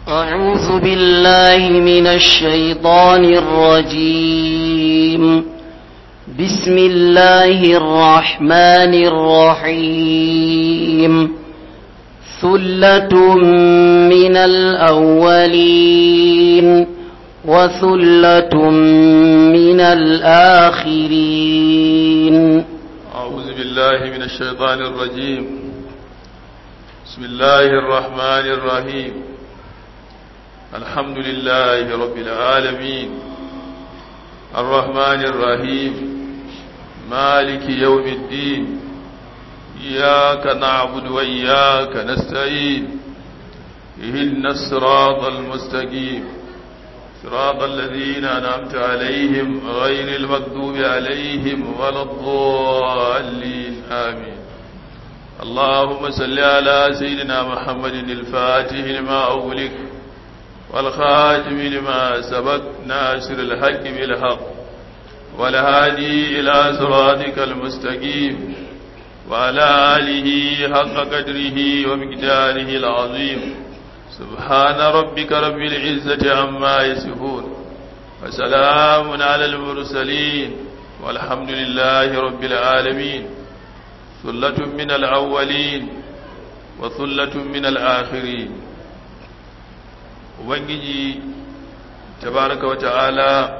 أعوذ بالله من الشيطان الرجيم بسم الله الرحمن الرحيم ثلة من الأولين وثلة من الآخرين أعوذ بالله من الشيطان الرجيم بسم الله الرحمن الرحيم الحمد لله رب العالمين الرحمن الرحيم مالك يوم الدين إياك نعبد وإياك نستعين إهدنا الصراط المستقيم صراط الذين أنعمت عليهم غير المغضوب عليهم ولا الضالين آمين اللهم صل على سيدنا محمد الفاتح لما أغلق والخاتم لما سبق ناصر الحق بالحق والهادي إلى صراطك المستقيم وعلى آله حق قدره ومقداره العظيم سبحان ربك رب العزة عما يصفون وسلام على المرسلين والحمد لله رب العالمين ثلة من الأولين وثلة من الآخرين ubangiji tabaraka wata'ala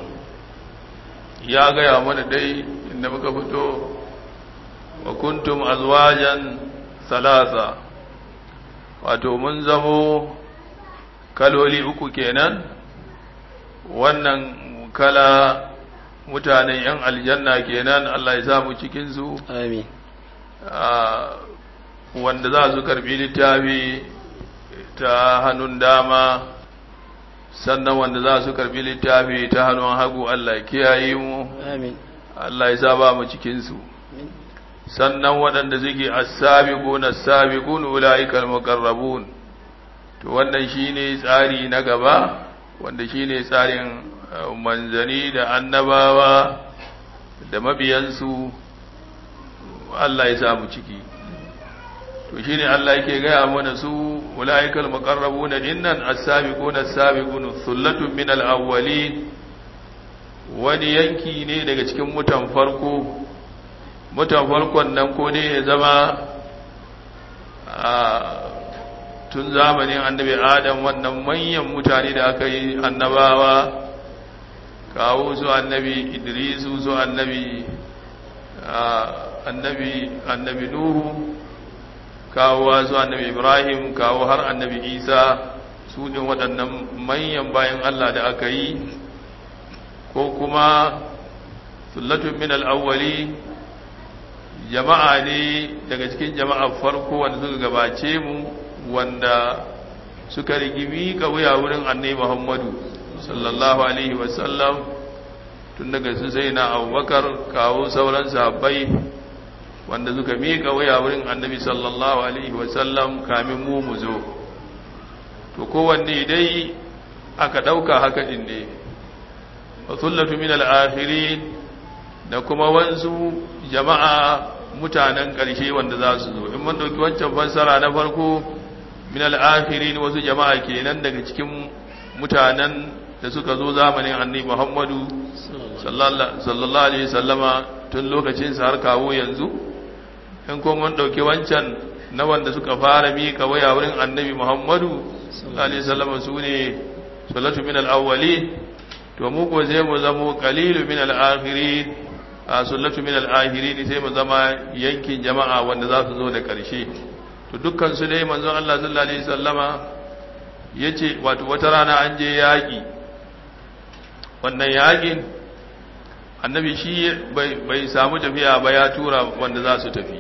ya gaya mana dai inda muka fito wa kuntum azwajan salasa wato mun zamo kaloli uku kenan wannan kala mutanen yan aljanna kenan Allah ya samu cikinsu آمين wanda za su karbi littafi ta hannun dama sannan wanda za su karbi littafi ta hannun hagu Allah kiyaye mu آمين Allah ya saba mu cikinsu sannan waɗanda suke as-sabiqun as-sabiqun ulaikal muqarrabun to wannan shine tsari na gaba wanda shine tsarin manzani da annabawa da mabiyansu Allah ya samu ciki to shine Allah yake gaya mana su ulaikal muqarrabun dinnan as-sabiqun as-sabiqun thullatun min al-awwalin wani yanki ne daga cikin mutan farko mutan farkon nan ko ne ya zama a tun zamanin annabi adam wannan manyan mutane da aka yi annabawa kawo su annabi idrisu su annabi annabi annabi nuhu kawo su annabi ibrahim kawo har annabi isa su ne waɗannan manyan bayan allah da aka yi ko kuma sullatun min al'awwali jama'a ne daga cikin jama'a farko wanda suka gabace mu wanda suka rigimi ka wuya wurin annai muhammadu sallallahu alaihi wasallam tun daga su sai na abubakar kawo sauran sahabbai wanda suka miƙa wuya wurin annabi sallallahu alaihi wasallam kamin mu mu zo to kowanne dai aka ɗauka haka ɗin ne wasullatu min al'akhirin da kuma wansu jama'a mutanen ƙarshe wanda za su zo in mun ɗauki wancan fassara na farko min al'akhirin wasu jama'a kenan daga cikin mutanen da suka zo zamanin annabi Muhammadu sallallahu alaihi sallama tun lokacin sa har kawo yanzu in kuma mun ɗauki wancan na wanda suka fara miƙa waya wurin annabi Muhammadu sallallahu alaihi sallama su ne sallatu min al'awwali to mu ko sai mu zamo qalilu min al-akhirin a sullatu min al-akhirin sai mu zama yankin jama'a wanda za su zo da ƙarshe to dukkan su dai manzon Allah sallallahu alaihi wasallama yace wato wata rana an je yaki wannan yakin annabi shi bai bai samu tafiya ba ya tura wanda za su tafi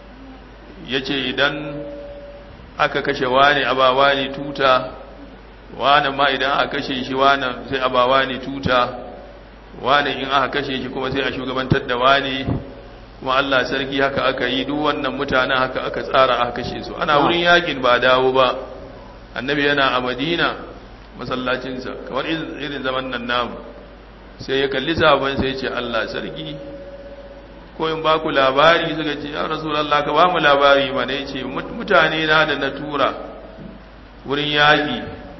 yace idan aka kashe wani abawa ne tuta wani ma idan aka kashe shi wani sai a ba wani tuta wani in aka kashe shi kuma sai a shugabantar da wani kuma Allah sarki haka aka yi duk wannan mutanen haka aka tsara aka kashe su ana wurin yakin ba dawo ba annabi yana a madina masallacinsa kamar irin zaman nan namu sai ya kalli sabon sai ya ce Allah sarki ko in ba ku labari suka ce ya rasulallah ka ba mu labari mana ya ce mutane na da na tura wurin yaƙi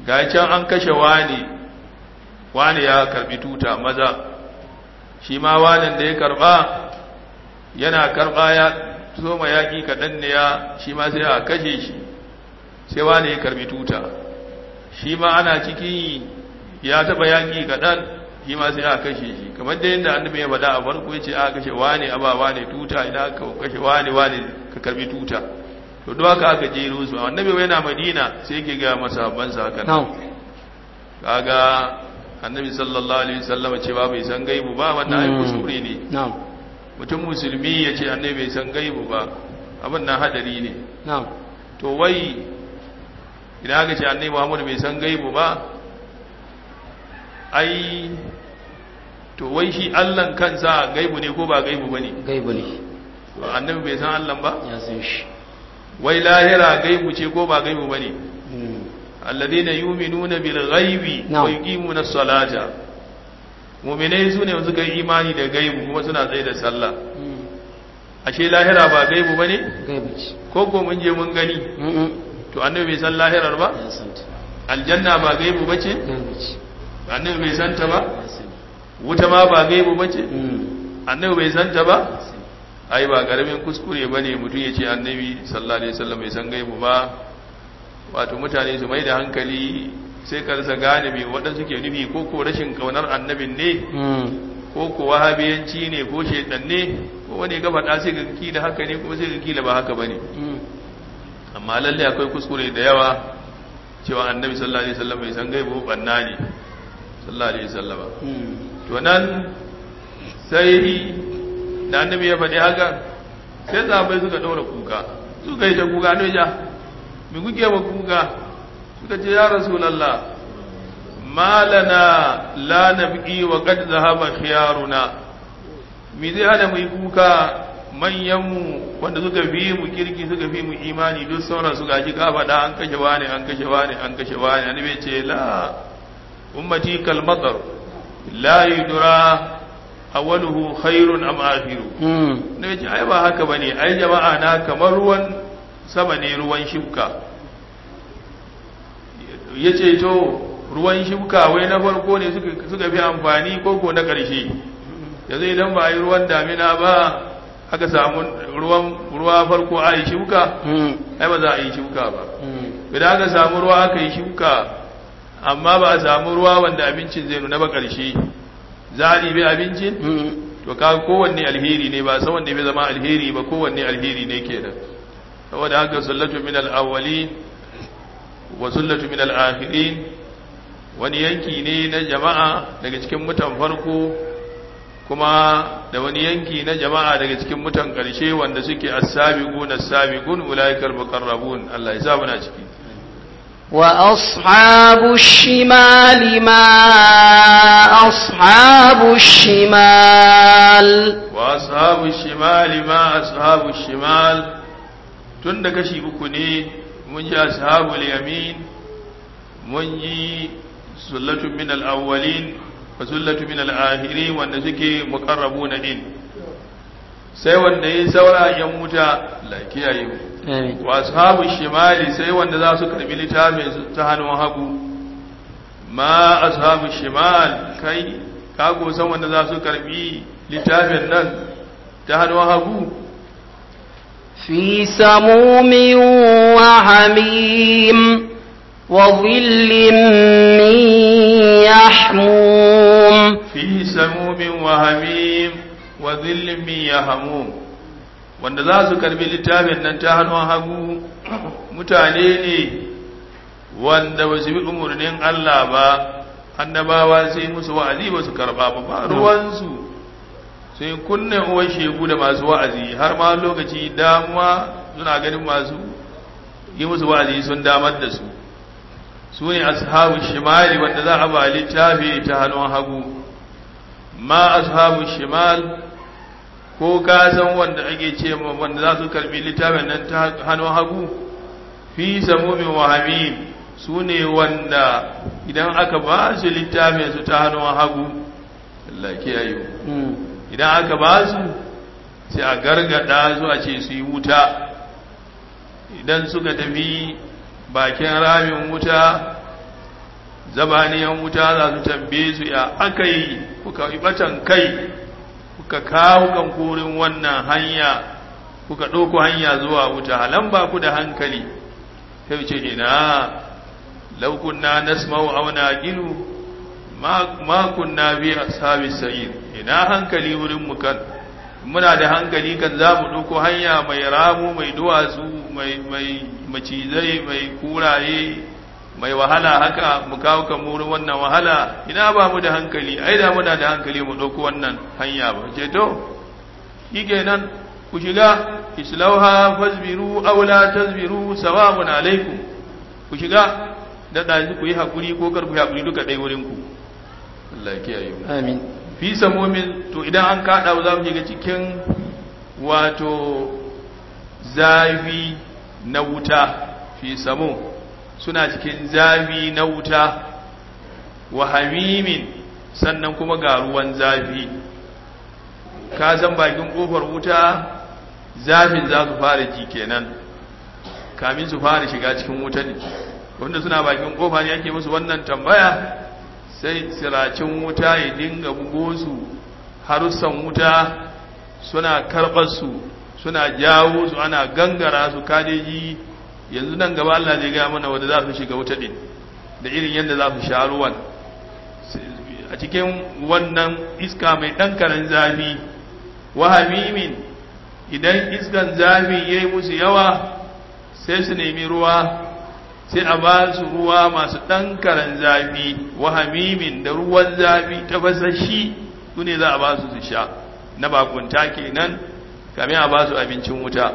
ga can an kashe wani wani ya karbi tuta maza shi ma wanin da ya karba yana karba ya soma yaƙi kaɗan ne ya shi ma sai a kashe shi sai wani ya karbi tuta shi ma ana ciki ya taɓa yaƙi kaɗan shi ma sai a kashe shi kamar da yadda annabi ya faɗa a farko ya ce a kashe wani a ba wani tuta idan aka kashe wani wani ka karbi tuta to duk haka aka jero su annabi wai na madina sai yake ga masahabansa haka nan kaga annabi sallallahu alaihi wasallam cewa bai san gaibu ba wannan ai kuskure ne na'am mutum musulmi ya ce annabi bai san gaibu ba abin nan hadari ne na'am to wai idan aka ce annabi Muhammad bai san gaibu ba ai to wai shi Allah kansa gaibu ne ko ba gaibu bane gaibu ne annabi bai san Allah ba ya san shi wai lahira gaibu ce ko ba gaibu bane alladhina yu'minuna bil ghaibi Na'am. wa yuqimuna as-salata mu'minai sune suka yi imani da gaibu kuma suna tsaye da sallah ashe lahira ba gaibu bane gaibu ce ko ko mun je mun gani Mm-mm. to annabi bai san lahirar ba ya san ta aljanna ba gaibu bace gaibu ce annabi bai san ta ba ya sani wuta ma ba gaibu bace Mm. annabi bai san ta ba ya sani ai ba karamin kuskure bane mutum ya ce annabi sallallahu alaihi wasallam bai san gaibu ba wato mutane su mai da hankali sai ka rasa gane me waɗansu ke nufi ko ko rashin kaunar annabin ne Mm. ko ko wahabiyanci ne ko shedan ne ko wani ga faɗa sai ga kila haka ne kuma sai ga kila ba haka bane Mm. amma lalle akwai kuskure da yawa cewa annabi sallallahu alaihi wasallam bai san gaibu banna ne sallallahu alaihi wasallam Mm. to nan sai da annabi ya faɗi haka sai sahabbai suka ɗaura kuka suka yi ta kuka ne ja mi kuke wa kuka suka ce ya rasulallah malana la nabqi wa qad zahaba khiyaruna mi zai hada mu yi kuka manyanmu wanda suka fi mu kirki suka fi mu imani duk sauran su gaji ka faɗa an kashe wani an kashe wani an kashe wani annabi ya ce la ummati kal matar la yudra awwaluhu khairun am akhiru Mm. ne ce ai ba haka bane ai jama'a na kamar ruwan sama ne ruwan shuka yace to ruwan shuka wai na farko ne suka suka fi amfani ko ko na ƙarshe yanzu idan ba a yi ruwan damina ba aka samu ruwan ruwa farko a yi shuka Mm. ai ba za a yi shuka ba Mm. idan aka samu ruwa aka yi shuka amma ba a samu ruwa wanda abincin zai nuna ba ƙarshe za a ɗibi abincin Mm. to ka kowanne alheri ne ba san wanda bai zama alheri ba kowanne alheri ne kenan saboda haka sallatu min al-awwalin wa sallatu min al-akhirin wani yanki ne na jama'a daga cikin mutan farko kuma da wani yanki na jama'a daga cikin mutan ƙarshe wanda suke as-sabiqun as-sabiqun ulaikal muqarrabun Allah ya sa muna ciki وأصحاب الشمال ما أصحاب الشمال wa ashabu shimali ma ashabu shimal tun da kashi uku ne mun ji ashabul yamin mun ji sullatu min al-awwalin wa sullatu min al-akhirin wanda suke muqarrabuna din sai wanda yi saura yan wuta la kiyaye mu آمين wa ashabu shimali sai wanda za su karbi littafin su ta hannun hagu ma ashabu shimal kai ka ko san wanda za su karbi littafin nan ta hannun hagu في سموم وحميم وظل من يحموم fi samumin wa hamim wa dhillin min yahmum wanda za su karbi littafin nan ta hannun hagu mutane ne wanda ba su bi umarnin Allah ba annabawa sai musu wa'azi ba su karba ba ba ruwansu sai kunne uwan shegu da masu wa'azi har ma lokaci damuwa suna ganin masu yi musu wa'azi sun damar da su su ne ashabu shimali wanda za a ba littafi ta hannun hagu ma ashabu shimal ko ka san wanda ake ce ma wanda za su karbi littafin nan ta hannun hagu fi samumin wa hamim su ne wanda idan aka ba su littafin su ta hannun hagu Allah kiyaye Mm. idan aka ba su sai a gargada su a ce su yi wuta idan suka tafi bakin ramin wuta zabaniyan wuta za su tambaye su ya aka yi kuka ibatan kai kuka kawo kan kurin wannan hanya kuka ɗauko hanya zuwa wuta halan ba ku da hankali sai ce ina law kunna nasma'u aw naqilu ma ma kunna bi ashabis sa'ir ina hankali wurin mu kan muna da hankali kan za mu ɗauko hanya mai ramu mai duwatsu mai mai macizai mai kuraye mai wahala haka mu kawo kan wurin wannan wahala ina ba mu da hankali ai da muna da hankali mu ɗauko wannan hanya ba ce to shi kenan ku shiga islauha fasbiru aw la tasbiru sawa'un alaikum ku shiga da ɗazi ku yi hakuri ko kar ku yi hakuri duka ɗaya wurin ku Allah ya kiyaye mu amin fi samomin to idan an kada za mu shiga cikin wato zafi na wuta fi samo suna cikin zafi na wuta wa hamimin sannan kuma ga ruwan zafi ka san bakin kofar wuta zafin za su fara ji kenan kamin su fara shiga cikin wuta ne wanda suna bakin kofa ne ake musu wannan tambaya sai siracin wuta ya dinga bugo su harussan wuta suna karɓar su suna jawo su ana gangara su kadeji yanzu nan gaba Allah zai gaya mana wanda za su shiga wuta din da irin yadda za su sha ruwan a cikin wannan iska mai ɗan karen zafi wahamimin idan iskan zafi ya yi musu yawa sai su nemi ruwa sai a ba su ruwa masu ɗan karen zafi wahamimin da ruwan zafi tafasashi su ne za a ba su su sha na bakunta kenan kamin a ba su abincin wuta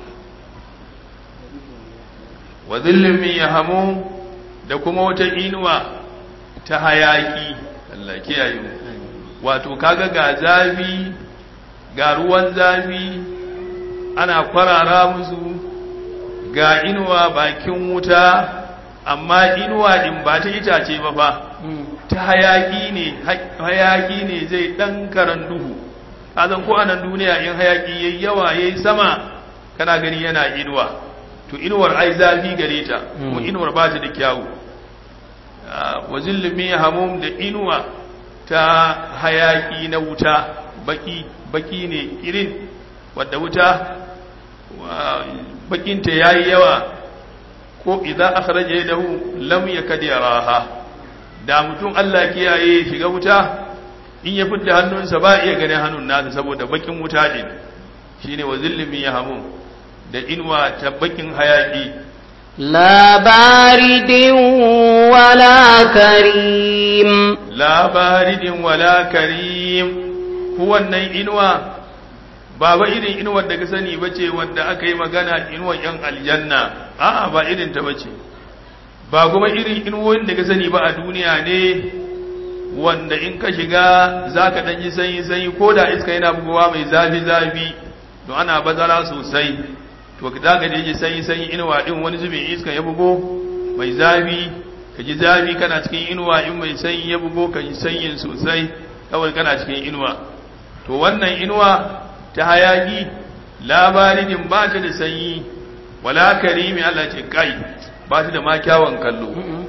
wa zillin min yahamu da kuma wata inuwa ta hayaki Allah kiyaye mu wato kaga ga zafi ga ruwan zafi ana kwarara musu ga inuwa bakin wuta amma inuwa din ba ta itace ba fa ta hayaki ne hayaki ne zai dan karan duhu kazan ko anan duniya in hayaki yayi yawa yayi sama kana gani yana inuwa to inuwar ai zafi gare ta ko inuwar ba ta da kyawu wa zillumi hamum da inuwa ta hayaki na wuta baki baki ne irin wadda wuta bakinta yayi yawa ko idan akhraja yadahu lam yakad yaraha da mutum Allah kiyaye shiga wuta in ya fitta hannunsa ba iya ganin hannun nasa saboda bakin wuta ne shine wa zillumi hamum da inuwa ta bakin hayaki لا بارد ولا كريم la baridin wala karim wannan inuwa ba ba irin inuwar da ka sani bace wanda aka yi magana inuwar yan aljanna a'a ba irin ta bace ba kuma irin inuwoyin da ka sani ba a duniya ne wanda in ka shiga zaka dan ji sanyi sanyi ko da iska yana bugowa mai zafi zafi don ana bazara sosai to za ka je sanyi sanyi inuwa din wani zubin iska ya bugo mai zafi ka ji zafi kana cikin inuwa in mai sanyi ya bugo ka ji sanyin sosai kawai kana cikin inuwa to wannan inuwa ta hayaki labarin ba ta da sanyi wala karimi Allah ce kai ba ta da ma kyawun kallo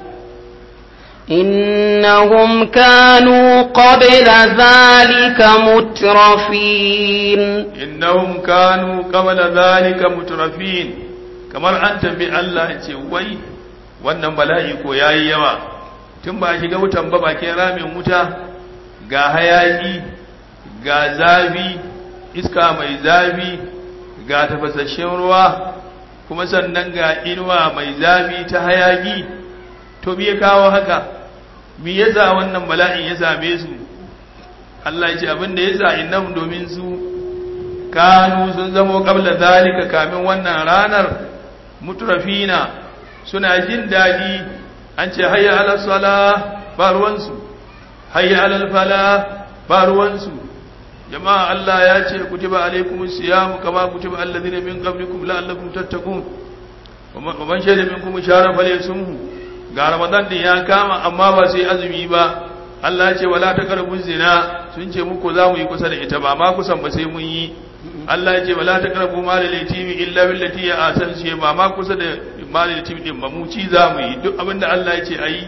إنهم كانوا قبل ذلك مترفين innahum kanu qabla zalika mutrafin kamar an tambi Allah ya ce wai wannan bala'i ko yayi yawa tun ba shiga wutan ba bakin ramin wuta ga hayaki ga zafi iska mai zafi ga tafasasshen ruwa kuma sannan ga inuwa mai zafi ta hayaki to me ya kawo haka me yasa wannan bala'in ya same su Allah ya ce abin da yasa innahum domin su kanu sun zamo qabla zalika kamin wannan ranar mutrafina suna jin daɗi an ce hayya ala sala ba ruwansu hayya ala fala ba ruwansu jama'a Allah ya ce kutiba alaikumus siyam kama kutiba alladhina min qablikum la'allakum tattaqun wa man shahida minkum shahra falyasumhu ga ramadan din ya kama amma ba sai azumi ba Allah ya ce wala taqrabu zina sun ce muku za mu yi kusa da ita ba ma kusan ba sai mun yi Allah ya ce wala taqrabu malal yatimi illa billati ya asan shi ba ma kusa da malal yatimi din ba mu ci za mu yi duk abinda Allah ya ce ayi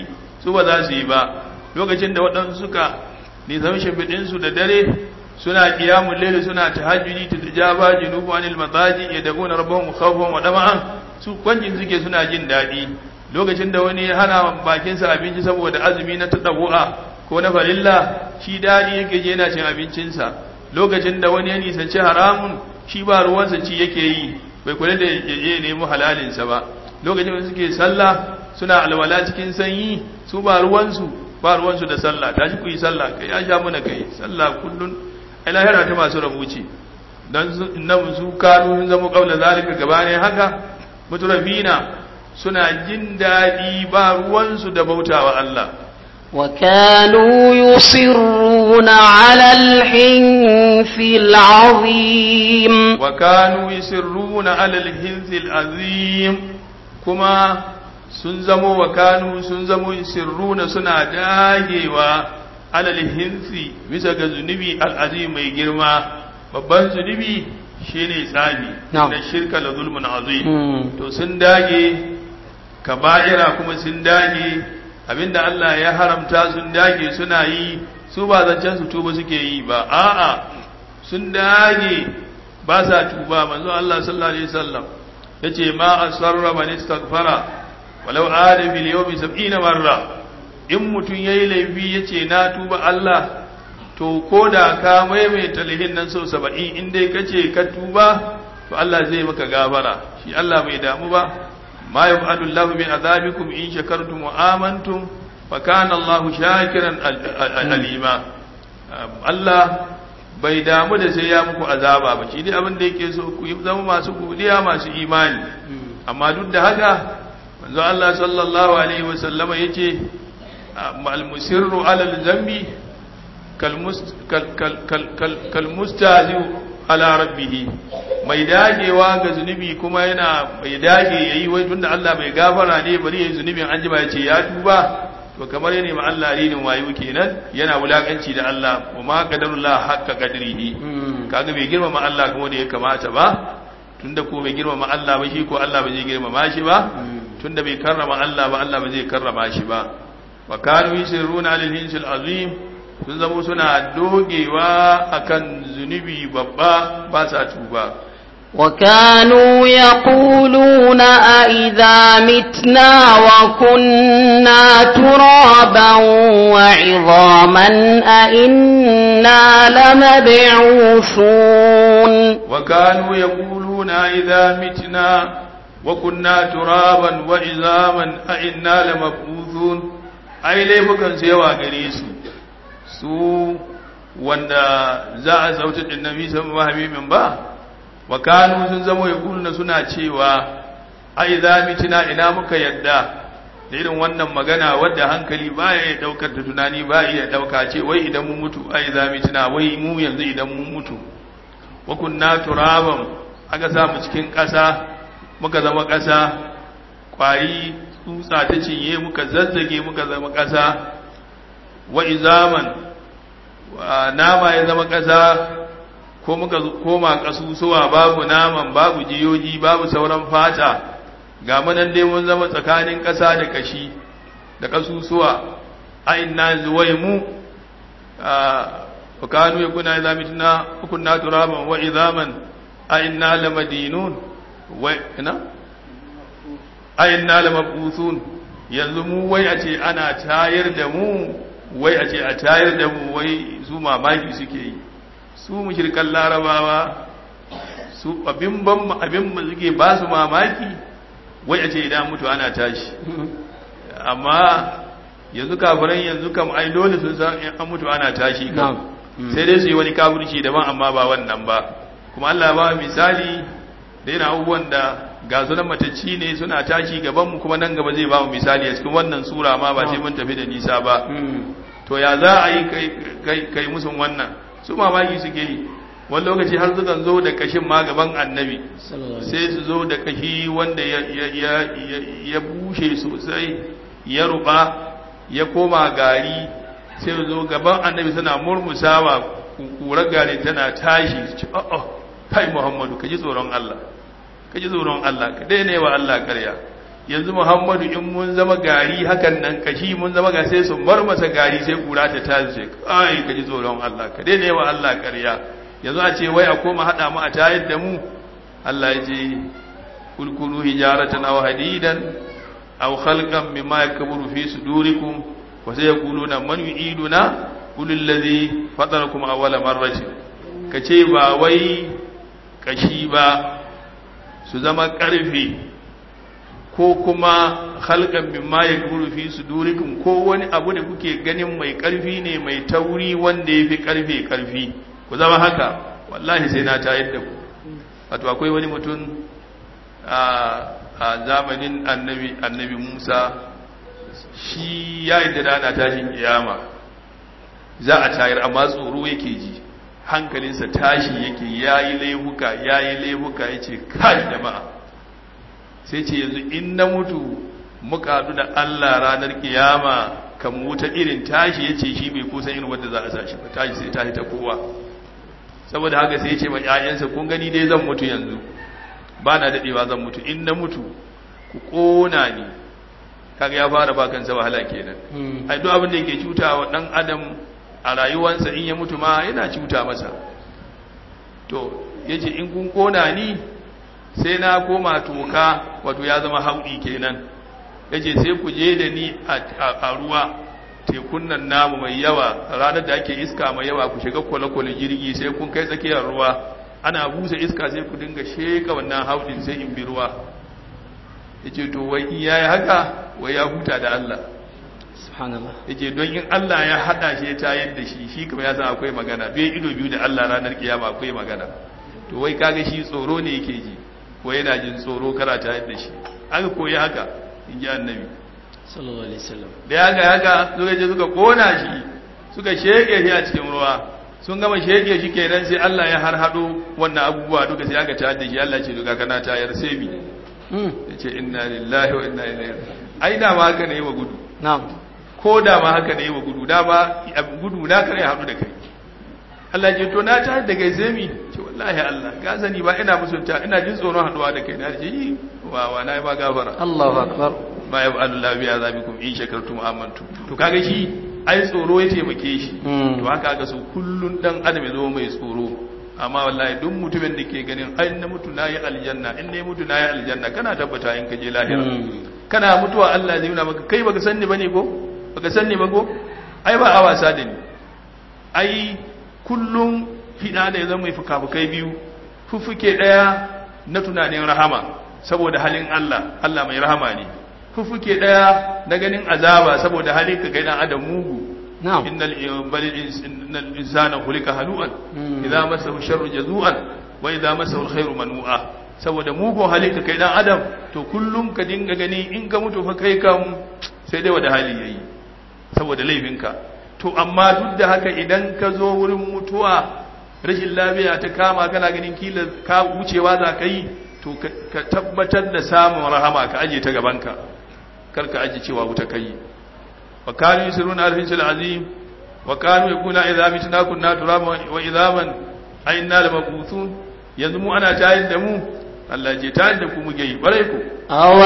su ba za su yi ba lokacin da waɗansu suka nisan shimfiɗinsu da dare suna ƙiyamun lele suna ta hajjuri ta tijaba junubu anil matsaji ya dago na rabon khawfan wa dama'an su kwanjin suke suna jin daɗi lokacin da wani ya hana bakinsa abinci saboda azumi na tadabu'a ko na farilla shi daɗi yake je yana cin abincinsa lokacin da wani ya nisanci haramun shi ba ruwansa ci yake yi bai kula da ya je nemi halalinsa ba lokacin da suke sallah suna alwala cikin sanyi su ba ruwansu ba ruwansu da sallah tashi ku yi sallah kai ya sha mana kai sallah kullun ai lahira ta masu rabuci dan nan su kanu sun zama kaula zalika gabanin haka mutrafina suna jin daɗi ba ruwansu da bautawa Allah وكانوا يصرون على الحنث العظيم وكانوا يسرون على الحنث العظيم كما sun zamo wa kanu sun zamo sirruna suna dagewa alal hinsi bisa ga zunubi al'azim mai girma babban zunubi shine tsabi Na'am. da shirka la zulmun azim Mm. to sun dage kaba'ira kuma sun dage abinda Allah ya haramta sun dage suna yi su ba zancen su tuba suke yi ba a'a sun dage ba sa tuba manzo Allah sallallahu alaihi wasallam yace ma asarra man istaghfara walau ada fil yawmi 70 marra in mutun yayi laifi yace na tuba Allah to koda ka maimaita laifin nan sau 70 in dai kace ka tuba to Allah zai maka gafara shi Allah bai damu ba ma yaf'alu Allahu bi azabikum in shakartum wa amantum fa kana Allahu shakiran al- al- alima Allah bai damu da sai ya muku azaba ba shi dai abin da yake so ku yi zama masu godiya masu imani amma duk da haka manzo Allah sallallahu alaihi wasallama yace al musirru ala al zambi kal mus- kal kal kal kal- kal mustazi ala rabbih mai dagewa ga zunubi kuma yana mai dage yayi wai tunda Allah bai gafara ne bari yayi zunubin an ji ba yace ya tuba to kamar yana ma Allah rinin wayo kenan yana wulakanci da Allah wa ma qadarullah haqqa qadrihi kaga bai girmama Allah kuma da ya kamata ba tunda ko bai girmama Allah ba shi ko Allah ba zai girmama shi ba tunda bai karrama Allah ba Allah ba zai karrama shi ba wa kanu yusirruna alal hinsil azim sun zamo suna dogewa akan zunubi babba ba sa tuba وكانوا يقولون أئذا متنا وكنا ترابا وعظاما أئنا لمبعوثون وكانوا يقولون إذا متنا وكنا ترابا وعظاما أئنا لمبعوثون ai laifukan su yawa gare su su wanda za a sauta din nabi sallallahu alaihi ba wa kanu sun zama yaquluna suna cewa ai za mitina ina muka yadda da irin wannan magana wadda hankali baya ya daukar da tunani ba ya dauka ce wai idan mun mutu ai za mitina wai mu yanzu idan mun mutu wa kunna turaban aka samu cikin ƙasa muka zama ƙasa ƙwari tsutsa ta cinye muka zazzage muka zama ƙasa wa izaman wa nama ya zama ƙasa ko muka koma ƙasusuwa babu naman babu jiyoji babu sauran fata ga manan dai mun zama tsakanin ƙasa da kashi da ƙasusuwa a inna zuwai mu wa kanu ya kuna idza mitna kunna turaban wa izaman a inna lamadinun wa ina a inna lamabuthun yanzu mu wai a ce ana tayar da mu wai a ce a tayar da mu wai su mamaki suke yi su mushrikan larabawa su abin ban abin mu suke ba su mamaki wai a ce idan mutu ana tashi amma yanzu kafiran yanzu kam ai dole sun san in an mutu ana tashi kam sai dai su yi wani kafirci daban amma ba wannan ba kuma Allah ba misali da yana abubuwan da ga sunan matacci ne suna tashi gabanmu kuma nan gaba zai ba mu misali a cikin wannan sura ma ba sai mun tafi da nisa ba to ya za a yi kai musun wannan su mamaki suke yi wani lokaci har sukan zo da kashin ma gaban annabi sai su zo da kashi wanda ya bushe sosai ya ruba ya koma gari sai su zo gaban annabi suna murmusawa kurar gari tana tashi su ce oh kai muhammadu ka ji tsoron Allah ka ji tsoron Allah ka daina wa Allah karya yanzu Muhammadu in mun zama gari hakan nan kashi mun zama ga sai su marmasa gari sai kura ta tashi kai ka ji tsoron Allah ka daina yawa Allah ƙarya yanzu a ce wai a koma hada mu a tayar da mu Allah ya ce kulkulu hijaratan aw hadidan aw khalqan mimma yakburu fi sudurikum wa sayaquluna man yu'iduna qul allazi fatarakum awwala marratin kace ba wai kashi ba su zama karfe ko kuma khalqan mimma yakburu fi sudurikum ko wani abu da kuke ganin mai karfi ne mai tauri wanda yafi karfe karfi ku zama haka wallahi sai na tayar da ku wato akwai wani mutum a zamanin annabi annabi Musa shi ya yi da ana tashin kiyama za a tayar amma tsoro yake ji hankalinsa tashi yake yayi laifuka yayi laifuka yace kai jama'a sai ce yanzu in na mutu muka haɗu da Allah ranar kiyama kan wuta irin tashi yace shi bai kusan irin wanda za a sa shi ba tashi sai tashi ta kowa saboda haka sai ce ma ƴaƴansa kun gani dai zan mutu yanzu ba na daɗewa zan mutu in na mutu ku ƙona ni kaga ya fara ba kansa wahala kenan ai duk abin da yake cuta wa ɗan adam a rayuwarsa in ya mutu ma yana cuta masa to yace in kun ƙona ni sai na koma toka wato ya zama hauɗi kenan yace sai ku je da ni a ruwa tekun nan namu mai yawa ranar da ake iska mai yawa ku shiga kwale-kwale jirgi sai kun kai tsakiyar ruwa ana busa iska sai ku dinga sheka wannan haudin sai in bi ruwa ya ce to wai in yayi haka wai ya huta da Allah subhanallah ya ce don in Allah ya haɗa shi ya tayar da shi shi kuma ya san akwai magana don ido biyu da Allah ranar kiyama akwai magana to wai kaga shi tsoro ne yake ji ko yana jin tsoro kara tayar da shi aka koyi haka in ji annabi sallallahu alaihi wasallam da ya ga haka suka je suka kona shi suka sheke shi a cikin ruwa sun gama sheke shi kenan sai Allah ya harhado wannan abubuwa duka sai aka tayar da shi Allah ce duka kana tayar sai mi yace inna lillahi wa inna ilaihi ai da ma haka ne wa gudu na'am ko da ma haka ne wa gudu da ba gudu na kare hadu da kai Allah ce to na tayar da kai sai mi ce wallahi Allah ka sani ba ina musunta ina jin tsoron haduwa da kai na ce yi wa wa na ba gafara Allahu akbar ma ya ba'alu Allah biya zabikum in shakartum amantu to kaga shi ai tsoro ya taimake shi to haka ga su kullun dan adam ya zo mai tsoro amma wallahi duk mutumin da ke ganin ai na mutu nayi aljanna in ne mutu nayi aljanna kana tabbata in ka je lahira kana mutuwa Allah zai nuna maka kai baka sanni bane ko baka sanni ba ko ai ba a wasa da ni ai kullum fida da ya zama mai fukafukai biyu fuffuke daya na tunanin rahama saboda halin Allah Allah mai rahama ne fuffuke daya na ganin azaba saboda halin ka kai dan adam mugu na'am innal innal insana khuliqa halu'an idza masahu sharru jazu'an wa idza masahu alkhairu manu'a saboda mugun halin ka kai dan adam to kullum ka dinga gani in ka mutu fa kai kam sai dai wada hali yayi saboda laifinka to amma duk da haka idan ka zo wurin mutuwa rashin lafiya ta kama kana ganin kila ka wucewa za ka yi to ka tabbatar da samun rahama ka aje ta gabanka kar ka aje cewa wuta kai wa kanu yusiruna al-hinsul azim wa kanu yakuna idza mitna kunna turaban wa idhaman ayna lamabuthun yanzu mu ana tayin da mu Allah je tayin da ku muke yi bare ku aw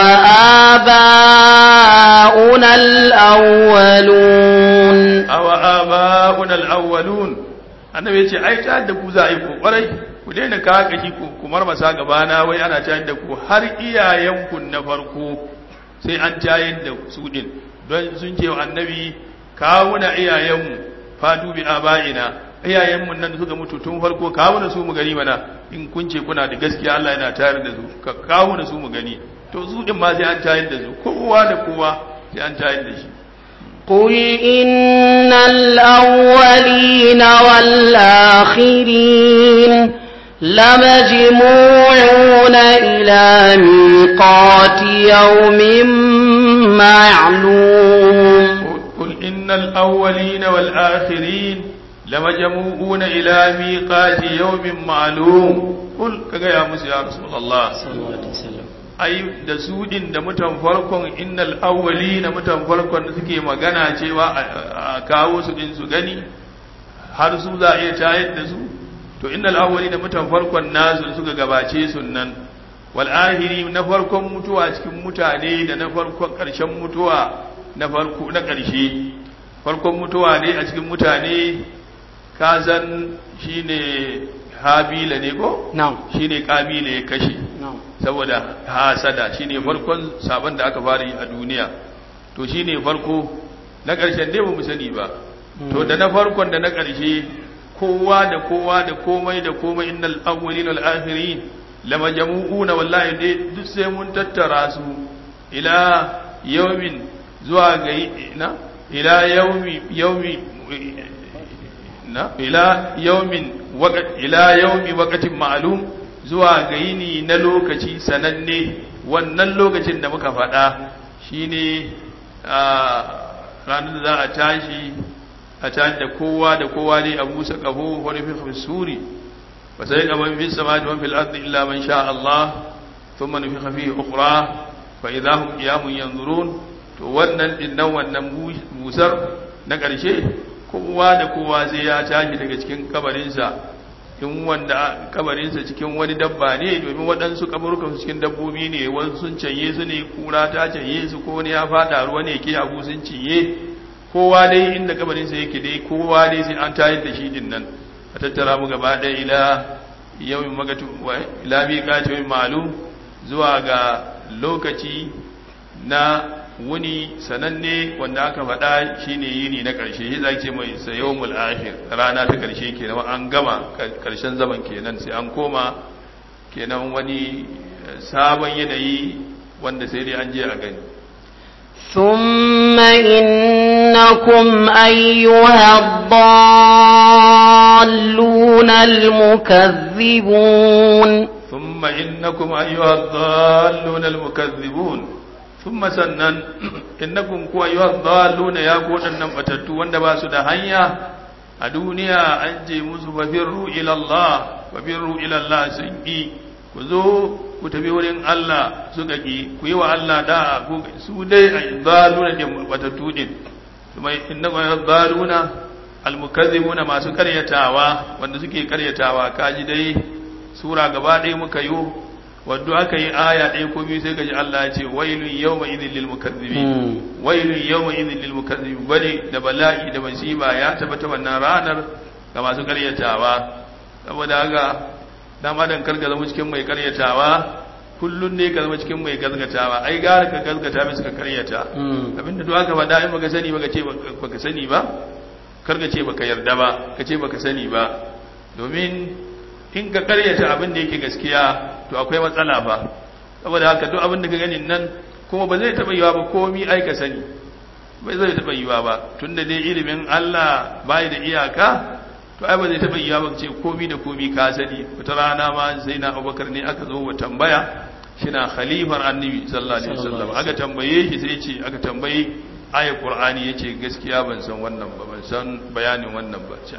aba'una al-awwalun aw aba'una al-awwalun annabi ya ce ai tayin da ku za a yi ku kwarai ku daina ka kashi ku kumar masa gabana wai ana tayin da ku har iyayenku na farko sai an tayin da su din don sun ce wa annabi kawuna iyayenmu fatu bi aba'ina iyayenmu nan suka mutu tun farko kawuna su mu gani mana in kun ce kuna da gaskiya Allah yana tayar da su ka kawuna su mu gani to su din ma sai an tayar da su kowa da kowa sai an tayar da shi قل إن الأولين والآخرين لمجموعون إلى ميقات يوم معلوم قل إن الأولين والآخرين لمجموعون إلى ميقات يوم معلوم قل كذا يا موسى يا رسول الله صلى الله عليه وسلم ai da su din da mutan farkon innal awwali na mutan farkon da suke magana cewa a kawo su din su gani har su za a iya tayar da su to innal awwali da mutan farkon nasu da suka gabace su nan wal ahiri na farkon mutuwa cikin mutane da na farkon ƙarshen mutuwa na farko na ƙarshe farkon mutuwa ne a cikin mutane kazan shine habila ne ko na'am shine kabila ya kashe na'am saboda hasada shine farkon sabon da aka fara yi a duniya to shine farko na ƙarshen dai ba mu sani ba to da na farkon da na ƙarshe kowa da kowa da komai da komai innal awwalin wal akhirin lamajmu'una wallahi dai duk sai mun tattara su ila yawmin zuwa ga na ila yawmi yawmi na ila yawmin waqt ila yawmi waqtin ma'lum zuwa ga yini na lokaci sananne wannan lokacin da muka faɗa shine a ranar da za a tashi a tashi da kowa da kowa dai a busa ƙaho wani fi suri ba sai ga man fi sama da man fil ardi illa man sha Allah thumma nufikha fihi ukhra fa idha hum qiyamun yanzurun to wannan din nan wannan busar na ƙarshe kowa da kowa sai ya tashi daga cikin kabarinsa in wanda kabarinsa cikin wani dabba ne domin waɗansu kaburukan cikin dabbobi ne wasu sun canye su ne kura ta canye su ko wani ya fada ruwa ne ke abu sun cinye kowa dai inda kabarinsa yake dai kowa dai sai an tayar da shi din nan a tattara mu gaba ɗaya ila yawmin magatu wa ila miqati ma'lum zuwa ga lokaci na wuni sananne wanda aka faɗa shine yini na ƙarshe shi zai ce mai sayawmul akhir rana ta ƙarshe kenan an gama ƙarshen zaman kenan sai an koma kenan wani sabon yanayi wanda sai dai an je a gani ثم إنكم أيها الضالون المكذبون ثم إنكم أيها الضالون المكذبون ثم سنن إنكم كو أيها الضالون يا قوة النمتتو وندبا سدهنيا الدنيا أنجي موسى ففروا إلى الله ففروا إلى الله سنجي كذو ku tafi wurin Allah suka ki ku yi wa Allah da'a ku su dai a zaluna da batattu din kuma inna zaluna almukazzibuna masu karyatawa wanda suke karyatawa kaji dai sura gaba ɗaya muka yi wadda aka yi aya ɗaya ko biyu sai kaji Allah ya ce wailun yawma idhil lil mukazzibin wailun yawma idhil lil mukazzibin bane da bala'i da masiba ya tabbata wannan ranar ga masu karyatawa saboda haka dan adam kar ka zama cikin mai karyatawa kullun ne ka zama cikin mai gazgatawa ai gara ka gazgata mai suka karyata abinda duk aka faɗa in baka sani baka ce baka sani ba kar ka ce baka yarda ba ka ce baka sani ba domin in ka karyata abin da yake gaskiya to akwai matsala ba saboda haka duk abin da ka gani nan kuma ba zai taɓa yiwa ba komi ai ka sani bai zai taɓa yiwa ba tunda dai ilimin Allah bai da iyaka to ai ba zai taɓa yiwa ba ce komi da komi ka sani wata rana ma sai na abubakar ne aka zo wa tambaya shina khalifar annabi sallallahu alaihi wasallam aka tambaye shi sai ce aka tambaye ayat qur'ani yace gaskiya ban san wannan ba ban san bayanin wannan ba ce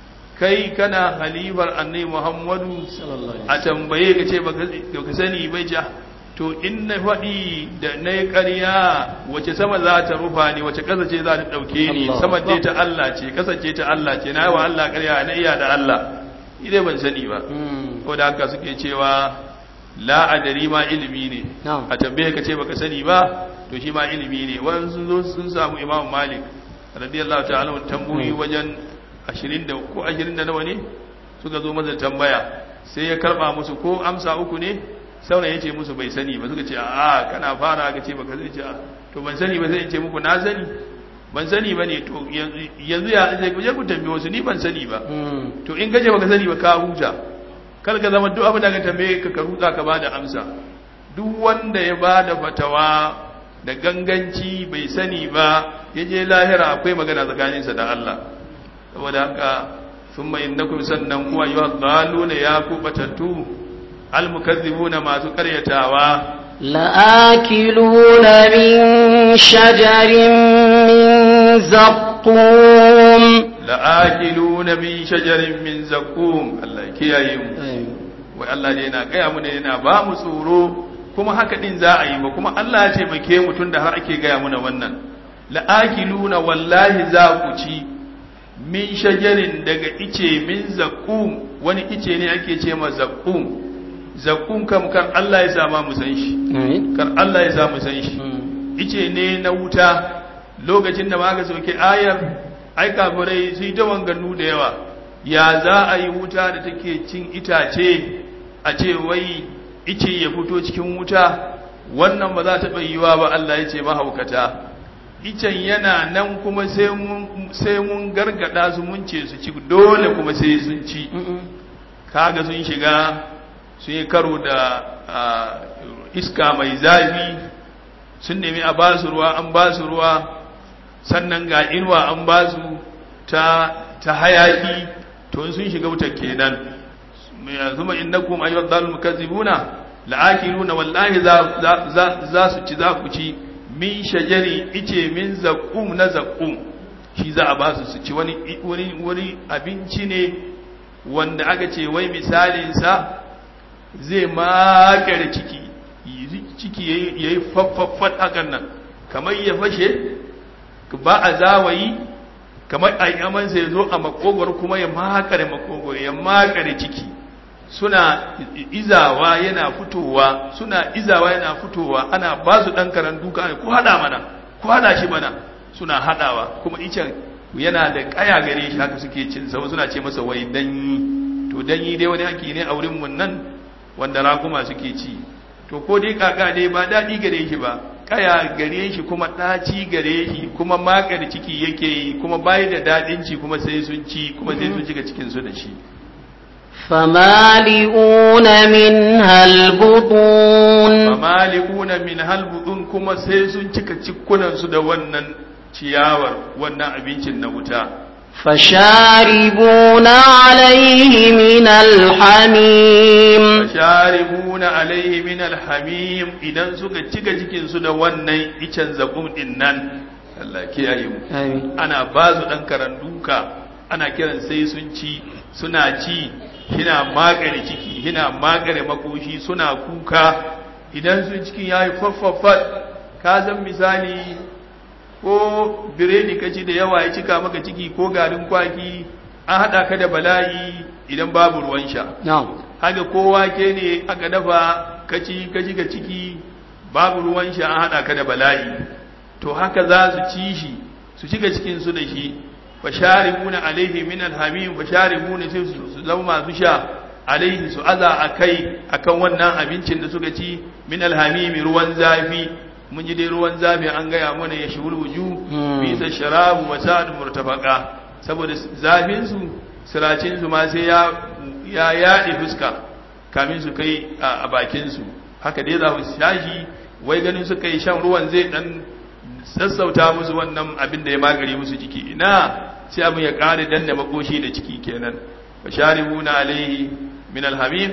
kai kana khalifar annabi muhammadu a tambaye ka ce baka sani bai ja to in na faɗi da na yi ƙarya wace sama za ta rufa ni wace ƙasa ce za ta ɗauke ni sama ce ta Allah ce ƙasa ce ta Allah ce na yi wa Allah ƙarya na iya da Allah idai ban sani ba ko da haka suke cewa la adari ma ilimi ne a tambaye ka ce baka sani ba to shi ma ilimi ne wani sun zo sun samu imam malik radiyallahu ta'ala tambayoyi wajen ashirin da ko ashirin da nawa ne suka zo masa tambaya sai ya karba musu ko amsa uku ne sauran ya ce musu bai sani ba suka ce a kana fara ka ce baka zai ce to ban sani ba sai in ce muku na sani ban sani ba ne to yanzu ya zai kuje ku tambaye wasu ni ban sani ba to in gaje baka sani ba ka huta kar ka zama duk abin da ka tambaye ka ka rutsa ka bada amsa duk wanda ya bada fatawa da ganganci bai sani ba ya je lahira akwai magana tsakaninsa da Allah saboda haka thumma innakum sannan kuwa yuhadhaluna ya kubatattu almukazzibuna masu karyatawa لآكلون من شجر من زقوم لآكلون من شجر من زقوم الله kiyaye wai Allah ne yana gaya mu ne yana ba mu tsoro kuma haka din za a yi ba kuma Allah ya taimake mu tunda har ake gaya muna wannan la'akiluna wallahi za ku ci min shajarin daga ice min zakum wani ice ne ake ce ma zakum zakum kam kar Allah ya sama mu san shi amin kar Allah ya sa mu san shi ice ne na wuta lokacin da aka soke ayar ai kafirai su yi ta wanganu da yawa ya za a yi wuta da take cin itace a ce wai ice ya fito cikin wuta wannan ba za ta yiwa ba Allah ya ce mahaukata icen yana nan kuma sai mun sai mun gargada su mun ce su ci dole kuma sai sun ci kaga sun shiga sun yi karo da ah, iska mai zafi sun nemi a basu ruwa an basu ruwa sannan ga inuwa an basu ta ta hayaki to sun shiga wutar kenan zuma innakum ayyuhal dalil mukazzibuna la'akiluna wallahi za za- za za su ci za ku ci min shajari ice min zaqum na zaqum shi za a basu su ci wani wani wani abinci ne wanda aka ce wai misalin sa zai makare ciki yi- ciki yayi yayi faffaffat hakan nan kamar ya fashe ba a zawayi kamar a amansa ya zo a makogwar kuma ya makare makogwar ya makare ciki suna izawa yana fitowa suna izawa yana fitowa ana ba su ɗan karan duka ne ko haɗa mana ko haɗa shi mana suna haɗawa kuma icen yana da ƙaya gare shi haka suke cin sa suna ce masa wai danyi to danyi dai wani haki ne a wurin mun nan wanda rakuma suke ci to ko dai kaka dai ba daɗi gare shi ba kaya gare shi kuma ɗaci gare shi kuma makar ciki yake yi kuma bayi da daɗin ci kuma sai sun ci kuma sai sun shiga cikinsu da shi فمالئون منها البطون famalikuna min halbudun kuma sai sun cika cikunansu da wannan ciyawar wannan abincin na wuta فشاربون عليه من الحميم fasharibuna alaihi min alhamim idan suka cika cikinsu da wannan icen zakum din nan Allah kiyaye mu آمين ana ba su ɗan karan duka ana kiran sai sun ci suna ci hina magare ciki hina magare makoshi suna kuka idan sun cikin ya yi faffafat ka san misali ko biredi ka ci da yawa ya cika maka ciki ko garin kwaki an haɗa ka da bala'i idan babu ruwan sha نعم haka ko wake ne aka dafa kaci kaci ga ciki babu ruwan sha an hada ka da bala'i to haka za su ci shi su shiga cikin su da shi fasharibuna alaihi min alhamim fasharibuna sai su su zama masu sha alaihi su aza akai akan wannan abincin da suka ci min alhamim ruwan zafi mun ji dai ruwan zafi an gaya mana ya shuru wuju Hmm. bisa sharabu wa sa'ad murtafaqa saboda zafin su siracin su ma sai ya ya yaɗe fuska kamin su kai a bakin su haka dai za su shashi wai ganin suka yi shan ruwan zai dan sassauta musu wannan abin da ya magare musu ciki ina sai abin ya ƙara danna makoshi da ciki kenan fasharibuna alaihi min alhamim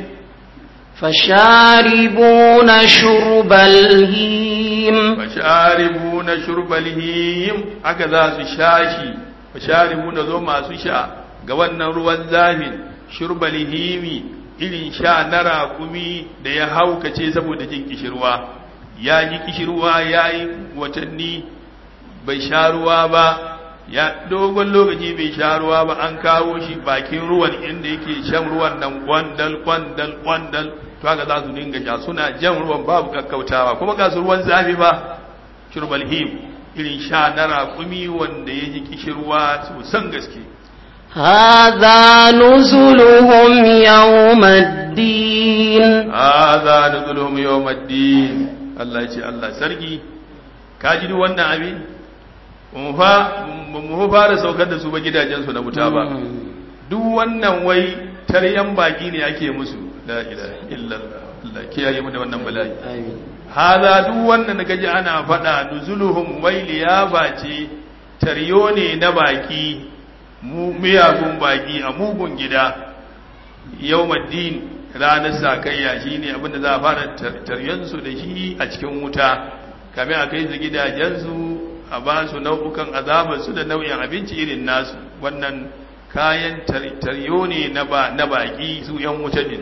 فشاربون شرب الهيم fasharibuna shurbal him haka za su shashi fasharibuna zo masu sha ga wannan ruwan zafin shurbal himi irin sha na raƙumi da ya haukace saboda jin kishirwa ya ji kishirwa ya yi watanni bai sha ruwa ba ya dogon lokaci bai sha ruwa ba an kawo shi bakin ruwan inda yake shan ruwan nan kwandal kwandal kwandal to haka za su dinga sha suna jan ruwan babu kakkautawa kuma ga su ruwan zafi ba shurbal him irin sha na raƙumi wanda ya ji kishirwa sosan gaske هذا نزلهم يوم الدين hadha nuzuluhum yawmaddin Allah ya ce Allah sarki ka ji duk wannan abin mu fa mu fara saukar da su ba gidajen su na wuta ba duk wannan wai taryan baki ne ake musu la ilaha illallah Allah kiyaye mu da wannan bala'i آمين hada duk wannan da kaji ana faɗa nuzuluhum wai liyafa ce taryo ne na baki mu miyagun baki a mugun gida yawmaddin ranar sakayya shine abinda za a fara taryansu da shi a cikin wuta kame a kai su gidajensu a ba su nau'ukan azabarsu da nau'in abinci irin nasu wannan kayan taryo ne na ba na baki su yan wuta din